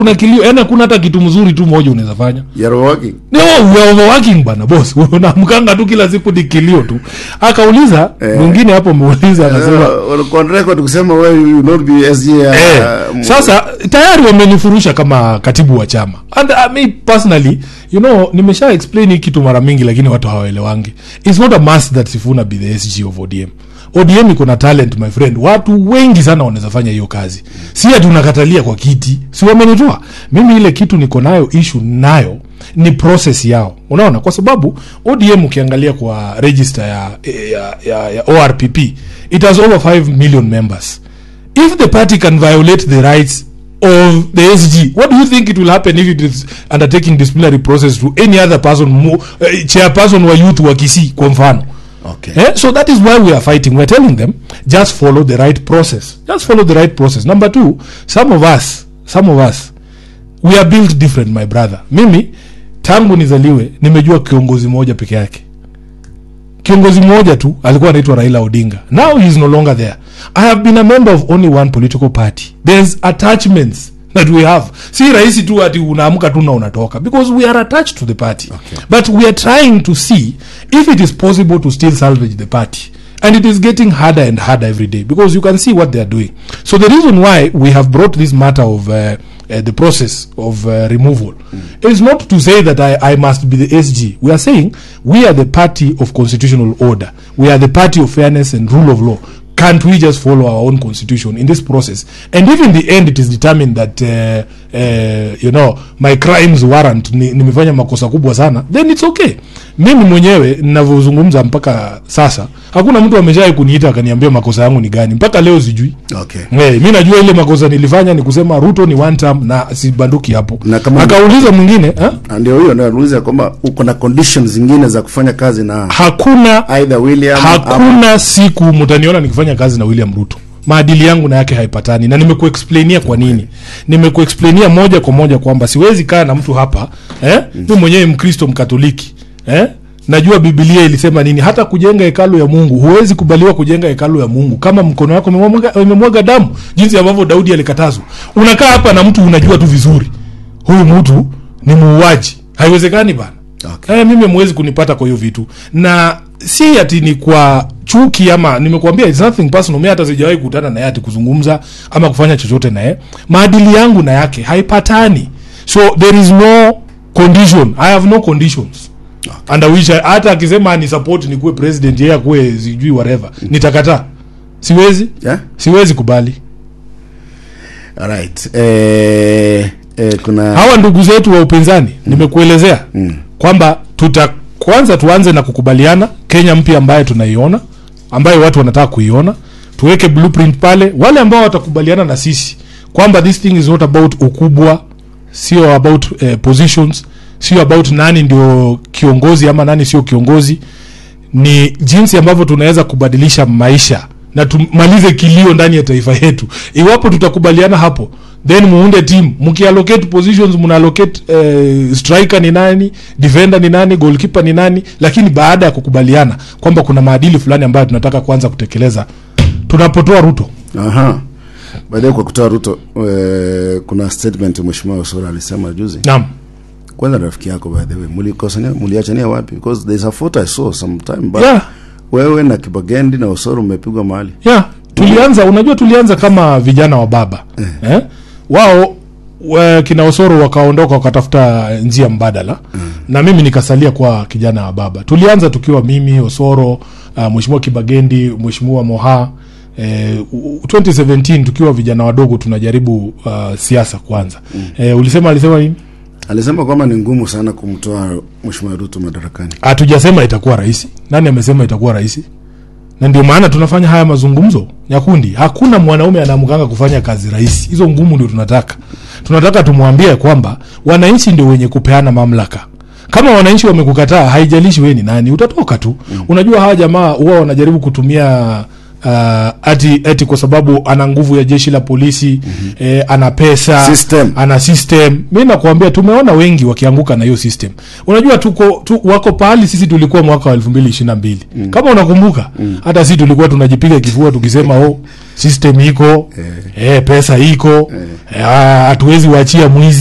kuna kilio yani hakuna hata kitu mzuri tu moja unaweza fanya You're working. no we are overworking bana boss unamkanga tu kila siku ni kilio tu akauliza Eh. mwingine hapo muuliza anasema Uh, walikuwa on record kusema wewe you will not be SG uh, Eh, m- sasa tayari wamenifurusha kama katibu wa chama and uh, me personally you know nimesha explain hii kitu mara mingi lakini watu hawaelewangi its not a must that sifuna be the sg of odm odm iko na talent my friend watu wengi sana wanaweza fanya hiyo kazi si ati unakatalia kwa kiti si wamenitoa mimi ile kitu niko nayo ishu nayo ni process yao unaona kwa sababu odm ukiangalia kwa register ya, ya, ya, ya orpp it has over 5 million members if the party can violate the rights of the SG, what do you think it will happen if it is undertaking disciplinary process to any other person, mo, uh, chairperson wa youth wa Kisii kwa mfano? Okay. Eh? So that is why we are fighting. We're telling them just follow the right process. Just follow the right process. Number two, some of us, some of us, we are built different, my brother. Mimi tangu nizaliwe nimejua kiongozi mmoja peke yake kiongozi mmoja tu alikuwa anaitwa raila odinga now he is no longer there i have been a member of only one political party there's attachments that we have si rahisi tu ati unaamka tu na unatoka because we are attached to the party Okay. but we are trying to see if it is possible to still salvage the party and it is getting harder and harder every day because you can see what they are doing so the reason why we have brought this matter of uh, uh, the process of uh, removal is not to say that I, I must be the SG. We are saying we are the party of constitutional order. We are the party of fairness and rule of law. Can't we just follow our own constitution in this process? And if in the end it is determined that uh, uh, you know my crimes warrant ni, nimefanya makosa kubwa sana, then it's okay. Mimi mwenyewe ninavyozungumza mpaka sasa, hakuna mtu ameshawai kuniita akaniambia makosa yangu ni gani. Mpaka leo sijui. Okay. Hey, mi najua ile makosa nilifanya ni kusema Ruto ni one term na sibanduki hapo. Na kama- Akauliza mwingine ha? Na ndio hiyo ndio anauliza kwamba uko na conditions zingine za kufanya kazi na hakuna either William ama- hakuna siku mtaniona nikifanya kazi na William Ruto. Maadili yangu na yake haipatani, na nimekuexplainia kwa nini. Nimekuexplainia moja kwa moja kwamba siwezi kaa na mtu hapa eh? Mimi mwenyewe Mkristo Mkatoliki eh? Najua Biblia ilisema nini. Hata kujenga hekalu ya Mungu, huwezi kubaliwa kujenga hekalu ya Mungu kama mkono wako umemwaga umemwaga damu, jinsi ambavyo Daudi alikatazwa. Unakaa hapa na mtu unajua tu vizuri huyu mtu ni muuaji, haiwezekani bana. Okay. Eh, mimi mwezi kunipata kwa hiyo vitu na si ati ni kwa chuki ama nimekuambia it's nothing personal mimi hata sijawahi kukutana naye ati kuzungumza ama kufanya chochote naye maadili yangu na yake haipatani so there is no condition i have no conditions under which I, hata akisema ni support nikuwe president yeye akuwe sijui whatever nitakataa siwezi Yeah? siwezi kubali Alright. Eh, eh, kuna hawa ndugu zetu wa upinzani nimekuelezea kwamba tuta kwanza tuanze na kukubaliana kenya mpya ambayo tunaiona ambayo watu wanataka kuiona tuweke blueprint pale wale ambao watakubaliana na sisi kwamba this thing is not about ukubwa sio about eh, positions sio about nani ndio kiongozi ama nani sio kiongozi ni jinsi ambavyo tunaweza kubadilisha maisha na tumalize kilio ndani ya taifa yetu iwapo tutakubaliana hapo then muunde team mkiallocate positions mnaallocate eh, striker ni nani defender ni nani goalkeeper ni nani lakini baada ya kukubaliana kwamba kuna maadili fulani ambayo tunataka kuanza kutekeleza tunapotoa ruto aha. Baadaye kwa kutoa Ruto eh, kuna statement mheshimiwa Osoro alisema juzi. naam Kwanza rafiki yako by the way, mlikosania mliachania wapi? Because there's a photo I saw sometime back. yeah, Wewe na Kibagendi na Osoro mmepigwa mahali. yeah. tulianza unajua tulianza kama vijana wa baba eh? wao wa- kina osoro wakaondoka wakatafuta njia mbadala na mimi nikasalia kwa kijana wa baba tulianza tukiwa mimi osoro uh, mheshimiwa kibagendi mheshimiwa moha Eh, u- u- 2017 tukiwa vijana wadogo tunajaribu uh, siasa kwanza eh, ulisema alisema nini Alisema kwamba ni ngumu sana kumtoa mheshimiwa Ruto madarakani. hatujasema itakuwa rahisi nani amesema itakuwa rahisi na ndio maana tunafanya haya mazungumzo nyakundi hakuna mwanaume anaamkanga kufanya kazi rahisi hizo ngumu ndio tunataka tunataka tumwambie kwamba wananchi ndio wenye kupeana mamlaka kama wananchi wamekukataa haijalishi wewe ni nani utatoka tu mm. unajua hawa jamaa huwa wanajaribu kutumia uh, ati, ati kwa sababu ana nguvu ya jeshi la polisi mm-hmm. eh, ana pesa System. ana system mi nakwambia tumeona wengi wakianguka na hiyo system unajua tuko tu, wako pahali sisi tulikuwa mwaka wa elfu mbili ishiri na mbili kama unakumbuka hata sisi tulikuwa tunajipiga kifua tukisema oh system iko eh, pesa iko eh, hatuwezi wachia mwizi